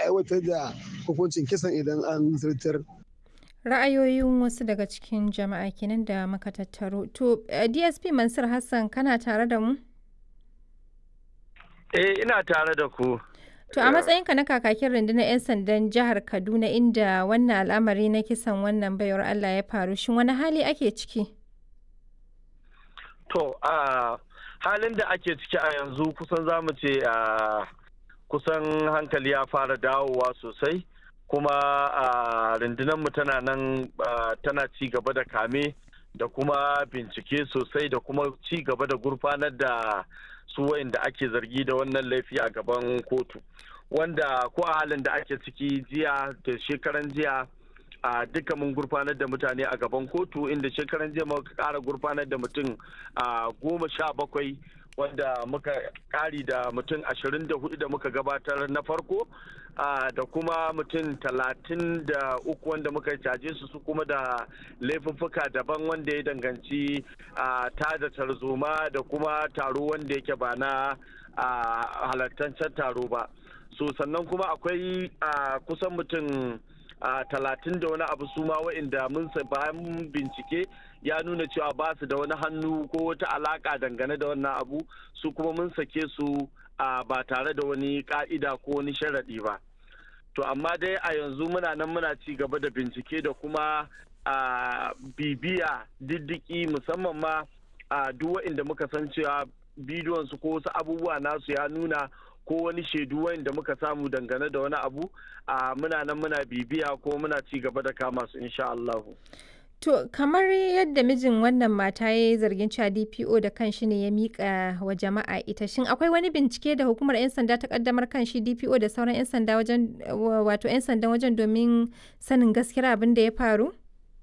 aiwatar da hukuncin kisan idan an zartar. Ra'ayoyin wasu daga cikin jama'a kenan da muka tattaro. To, DSP Mansur Hassan kana tare da mu? Eh, ina tare da ku. To, a matsayinka na kakakin rundunar 'yan sandan jihar Kaduna inda wannan al'amari na kisan wannan baiwar Allah ya faru, shin wani hali ake ciki? To, a halin da ake ciki a yanzu kusan za mu ce a kusan hankali ya fara dawowa sosai. kuma a rundunarmu tana nan tana ci gaba da kame da kuma bincike sosai da kuma ci gaba da gurfanar da su wayanda ake zargi da wannan laifi a gaban kotu wanda ko a halin da ake ciki jiya da shekaran jiya a duka mun gurfanar da mutane a gaban kotu inda shekaran jiya muka kara gurfanar da mutum a goma sha bakwai wanda muka kari da mutum ashirin da hudu da muka gabatar na farko da kuma mutum talatin da uku wanda muka caje su su kuma da laifuffuka daban wanda ya danganci ta da tarzoma da kuma taro wanda yake ba na halartancen taro ba so sannan kuma akwai kusan mutum talatin da wani abu su ma wa'inda mun bayan bincike ya nuna cewa ba su da wani hannu ko wata alaka dangane da wannan abu su kuma mun sake su ba tare da wani ka'ida ko wani sharaɗi ba to amma dai a yanzu muna nan muna ci gaba da bincike da kuma bibiya diddiki musamman ma a duk wa'inda muka san cewa bidiyon su ko wasu abubuwa nasu ya nuna ko wani shaidu wanda muka samu dangane da wani abu a muna nan muna bibiya ko muna ci gaba da kama su insha Allahu. To kamar yadda mijin wannan mata ya yi zargin cewa DPO da kanshi ne ya mika wa jama'a ita shin akwai wani bincike da hukumar 'yan sanda ta kaddamar kan shi DPO da sauran 'yan sanda wajen wato 'yan sandan wajen domin sanin gaskiyar abin da ya faru?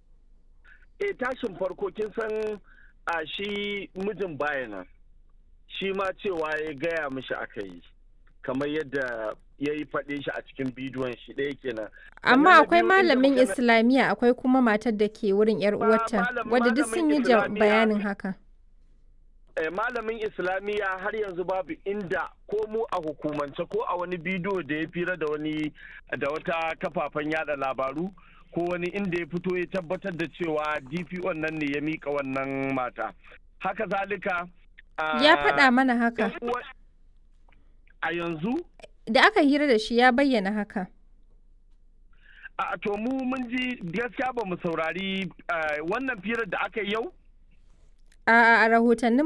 E tashin farko kin san a shi mijin bayana shi ma cewa ya gaya mishi aka yi. kamar yadda ya yi faɗe shi a cikin bidiyon shi ɗaya kenan. Amma akwai malamin Islamiyya akwai kuma matar da ke wurin 'yar uwarta wadda duk sun yi bayanin haka. Malamin Islamiyya har yanzu babu inda ko mu a hukumance ko a wani bidiyo da ya fira da wani da wata kafafen yada labaru ko wani inda ya fito ya tabbatar da cewa DPO nan ne ya mika wannan mata. Haka zalika. Ya faɗa mana haka. a yanzu? Da aka hira da shi ya bayyana haka. A to mu mun ji gaskiya ba mu saurari wannan firar da aka yi yau? A rahotannin